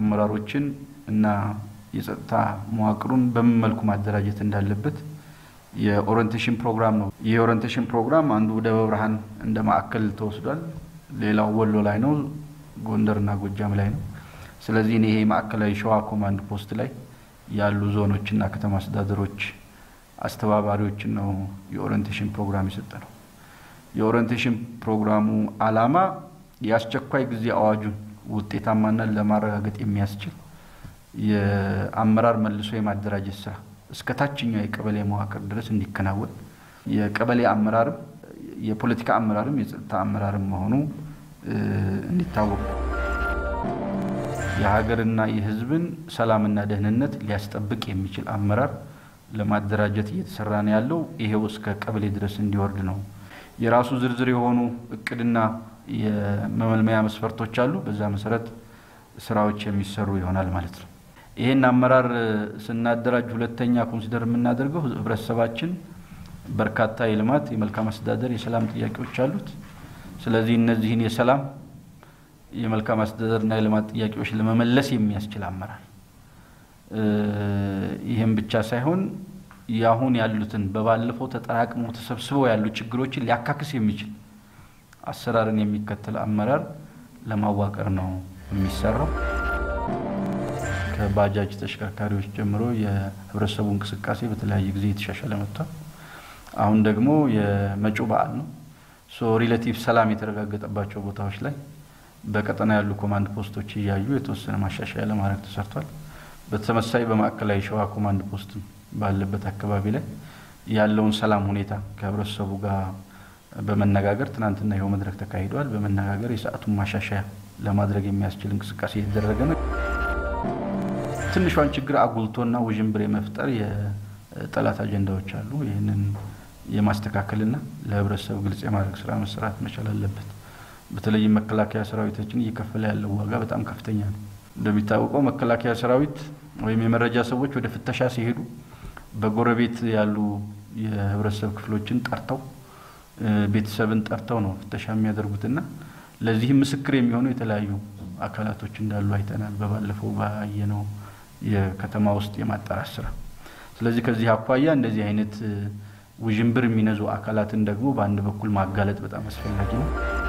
አመራሮችን እና የጸጥታ መዋቅሩን በምን መልኩ ማደራጀት እንዳለበት የኦሪንቴሽን ፕሮግራም ነው። ይህ የኦሪንቴሽን ፕሮግራም አንዱ ደብረ ብርሃን እንደ ማዕከል ተወስዷል። ሌላው ወሎ ላይ ነው፣ ጎንደርና ጎጃም ላይ ነው። ስለዚህ ይሄ ማዕከላዊ ሸዋ ኮማንድ ፖስት ላይ ያሉ ዞኖችና ከተማ አስተዳደሮች አስተባባሪዎችን ነው የኦሪንቴሽን ፕሮግራም የሰጠ ነው። የኦሪንቴሽን ፕሮግራሙ ዓላማ የአስቸኳይ ጊዜ አዋጁን ውጤታማነት ለማረጋገጥ የሚያስችል የአመራር መልሶ የማደራጀት ስራ እስከ ታችኛው የቀበሌ መዋቅር ድረስ እንዲከናወን የቀበሌ አመራርም የፖለቲካ አመራርም የጸጥታ አመራርም መሆኑ እንዲታወቅ የሀገርና የሕዝብን ሰላምና ደህንነት ሊያስጠብቅ የሚችል አመራር ለማደራጀት እየተሰራ ነው ያለው። ይሄው እስከ ቀበሌ ድረስ እንዲወርድ ነው። የራሱ ዝርዝር የሆኑ እቅድና የመመልመያ መስፈርቶች አሉ። በዛ መሰረት ስራዎች የሚሰሩ ይሆናል ማለት ነው። ይህን አመራር ስናደራጅ ሁለተኛ ኮንሲደር የምናደርገው ህብረተሰባችን በርካታ የልማት የመልካም አስተዳደር የሰላም ጥያቄዎች አሉት። ስለዚህ እነዚህን የሰላም የመልካም አስተዳደርና የልማት ጥያቄዎች ለመመለስ የሚያስችል አመራር ይህም ብቻ ሳይሆን የአሁን ያሉትን በባለፈው ተጠራቅመው ተሰብስበው ያሉ ችግሮችን ሊያካክስ የሚችል አሰራርን የሚከተል አመራር ለማዋቀር ነው የሚሰራው። ከባጃጅ ተሽከርካሪዎች ጀምሮ የህብረተሰቡ እንቅስቃሴ በተለያየ ጊዜ የተሻሻለ መጥቷል። አሁን ደግሞ የመጪው በዓል ነው። ሶ ሪሌቲቭ ሰላም የተረጋገጠባቸው ቦታዎች ላይ በቀጠና ያሉ ኮማንድ ፖስቶች እያዩ የተወሰነ ማሻሻያ ለማድረግ ተሰርቷል። በተመሳይ በማዕከላዊ ሸዋ ኮማንድ ፖስት ባለበት አካባቢ ላይ ያለውን ሰላም ሁኔታ ከህብረተሰቡ ጋር በመነጋገር ትናንትና ይኸው መድረክ ተካሂዷል። በመነጋገር የሰዓቱን ማሻሻያ ለማድረግ የሚያስችል እንቅስቃሴ የተደረገ ነው። ትንሿን ችግር አጉልቶና ውዥንብር የመፍጠር የጠላት አጀንዳዎች አሉ። ይህንን የማስተካከልና ለህብረተሰብ ግልጽ የማድረግ ስራ መሰራት መቻል አለበት። በተለይም መከላከያ ሰራዊታችን እየከፈለ ያለው ዋጋ በጣም ከፍተኛ ነው። እንደሚታወቀው መከላከያ ሰራዊት ወይም የመረጃ ሰዎች ወደ ፍተሻ ሲሄዱ በጎረቤት ያሉ የህብረተሰብ ክፍሎችን ጠርተው ቤተሰብን ጠርተው ነው ፍተሻ የሚያደርጉትና ለዚህም ምስክር የሚሆኑ የተለያዩ አካላቶች እንዳሉ አይተናል። በባለፈው ባየነው የከተማ ውስጥ የማጣራት ስራ። ስለዚህ ከዚህ አኳያ እንደዚህ አይነት ውዥንብር የሚነዙ አካላትን ደግሞ በአንድ በኩል ማጋለጥ በጣም አስፈላጊ ነው።